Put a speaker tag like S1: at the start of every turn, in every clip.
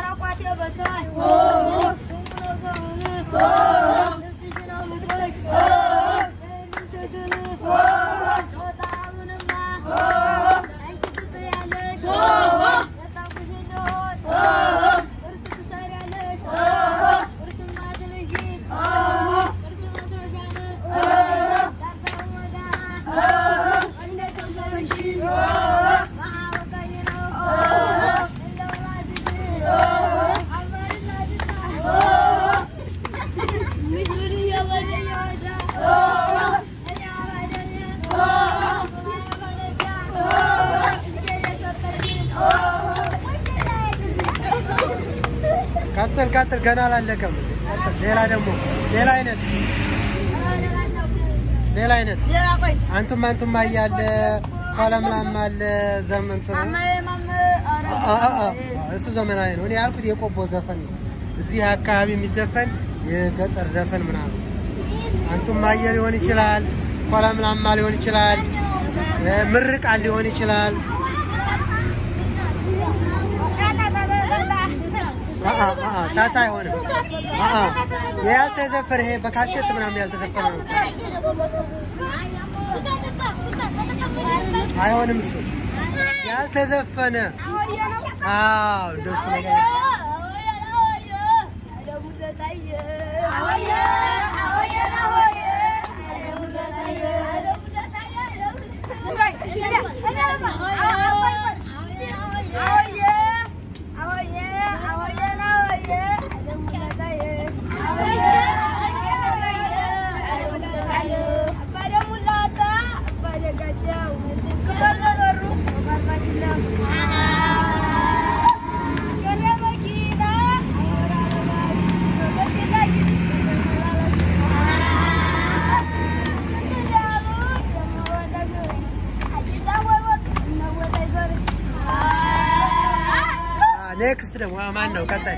S1: ቋቴ በታይ ሽንቁሎ ዘውን ልብስሽን አውልቀሽ የምትድን ጾታውንማ አንቺ ትጥያለሽ የታኩሽ እንደሆን እርስ ትሰሪያለሽ እርስማ ትልሽ እርስ መትረሻን ዳርዳር ወዳ እንደተሰብሽ መሀወቀይ ነው እንደው ላድግ አመርላድና ምሽሩን እየወደ እየወዳ እኔ አባደኛ ባለዳ እስከ የሰጠችን
S2: ቀጥል ቀጥል፣ ገና አላለቀም። ቀጥል። ሌላ ደግሞ ሌላ አይነት ሌላ አይነት
S3: ሌላ ቆይ
S2: አንቱም አንቱም እያለ ኋላምላም አለ ዘመን እንትን
S3: ማማዬ ማማዬ ኧረ
S2: አ- አ- አ- እሱ ዘመናዊ ነው። እኔ ያልኩት የቆቦ ዘፈን ነው። እዚህ አካባቢ የሚዘፈን የገጠር ዘፈን ምናምን አንቱም አየ ሊሆን ይችላል፣ ኋላምላማ ሊሆን ይችላል፣ እ፣ ምርቃት ሊሆን ይችላል። አ- አ- አ- አ፣ ታታ አይሆንም። አ- አ፣ ያልተዘፈነ ይሄ በካሴት ምናምን ያልተዘፈነ ነው። አይሆንም እሱ ያልተዘፈነ አዎ እንደሱ ነገር ኔክስት ደግሞ አ፣ ማን ነው ቀጣይ?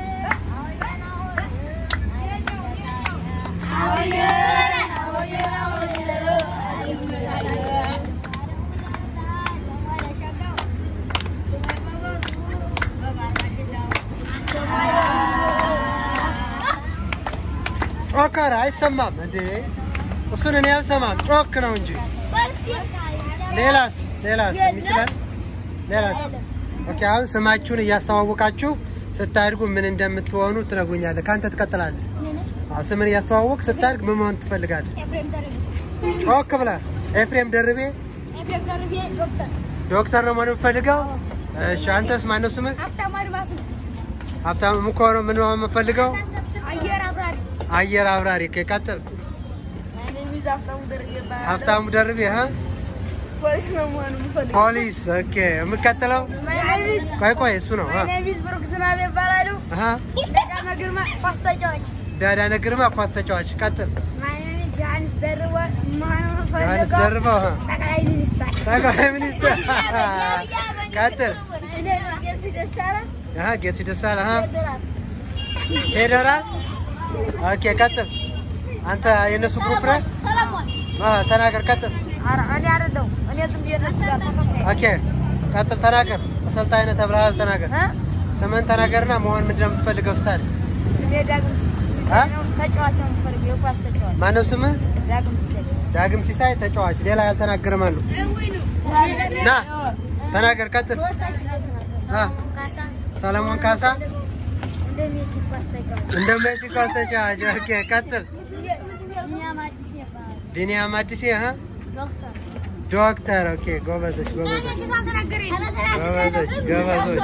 S2: ጮከር አይሰማም እንዴ? እሱን እኔ አልሰማም። ጮክ ነው እንጂ። ሌላስ ሌላስ ይችላል? ሌላስ? ኦኬ አሁን ስማችሁን እያስተዋወቃችሁ ስታድጉ ምን እንደምትሆኑ ትነግሩኛለህ። ከአንተ ትቀጥላለህ። አዎ ስምን እያስተዋወቅ ስታድግ ምን መሆን ትፈልጋለህ? ጮክ ብለህ ኤፍሬም ደርቤ
S1: ኤፍሬም ደርቤ ዶክተር
S2: ዶክተር ነው መሆን የምፈልገው። እሺ አንተስ ማነው ስምህ?
S1: ሀብታሙ አድማስ ነው።
S2: ሀብታም ምኮሮ ምን መሆን የምፈልገው?
S1: አየር አብራሪ
S2: አየር አብራሪ። ኦኬ ቀጥል።
S3: እኔ ሚዝ ሀብታሙ ደርጌ እባላለሁ።
S2: ሀብታሙ ደርቤ ሀ
S3: ፖሊስ ነው መሆን የምፈልገው።
S2: ፖሊስ። ኦኬ የምቀጥለው
S3: My name is
S2: ቆይ ቆይ እሱ ነው
S3: My name is ብሩክ ዝናቤ እባላለሁ።
S2: አሀ
S3: ደጋማ ግርማ ኳስ ተጫዋች።
S2: ዳዳነ ግርማ ኳስ ተጫዋች። ቀጥል።
S3: My name is ዮሐንስ ደርባ መሆን
S2: ዮሐንስ
S3: የምፈልገው
S2: ደርበው ሀ
S3: ጠቅላይ ሚኒስትር።
S2: ጠቅላይ ሚኒስትር። ቀጥል።
S3: እኔ ጌቱ ደሳለ
S2: አሀ ጌቱ ደሳለ ሀ
S3: ፌደራል።
S2: ፌደራል። ኦኬ ቀጥል። አንተ የእነሱ ግሩፕ ነህ?
S3: ሰለሞን
S2: አ ተናገር። ቀጥል።
S3: ኧረ እኔ አይደለሁም። እኔ ዝም ብዬ እነሱ ጋር ተከታይ
S2: ኦኬ ቀጥል። ተናገር። አሰልጣኝ ነህ ተብለሃል። ተናገር።
S3: እ?
S2: ስምህን ተናገርና መሆን ምንድን ነው የምትፈልገው ስታድግ?
S3: ስሜ ዳግም ሲሳይ ነው። ተጫዋች ነው የምፈልገው፣ የኳስ ተጫዋች
S2: ማነው ስምህ?
S3: ዳግም ሲሳይ።
S2: ዳግም ሲሳይ ተጫዋች። ሌላ ያልተናገረ ማን ነው? ና ተናገር። ቀጥል። አ ሰለሞን ካሳ
S3: እንደ ሜሲ ኳስ ተጫዋች።
S2: እንደ ሜሲ ኳስ ተጫዋች። ኦኬ ቀጥል።
S3: ቢኒያም አዲስ ይባላል።
S2: ቢኒያም አዲስ ሀ
S3: ዶክተር
S2: ዶክተር። ኦኬ ጎበዞች ጎበዞች ጎበዞች ጎበዞች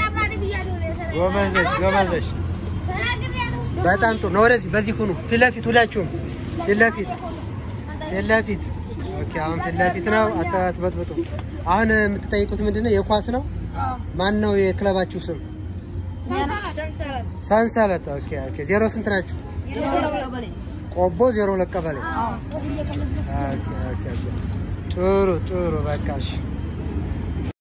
S2: ጎበዞች ጎበዞች። በጣም ጥሩ ነው። ወደዚህ በዚህ ሁኑ። ፊት ለፊት ሁላችሁም ፊት ለፊት ፊት ለፊት። ኦኬ አሁን ፊት ለፊት ነው። አትበጥብጡ። አሁን የምትጠይቁት ምንድን ነው? የኳስ ነው። ማን ነው የክለባችሁ ስም?
S3: ሰንሰለት
S2: ሰንሰለት። ኦኬ ኦኬ። ዜሮ ስንት ናችሁ? ቆቦ ዜሮ ሁለት ቀበሌ። ኦኬ ኦኬ ኦኬ። ጥሩ ጥሩ። በቃ እሺ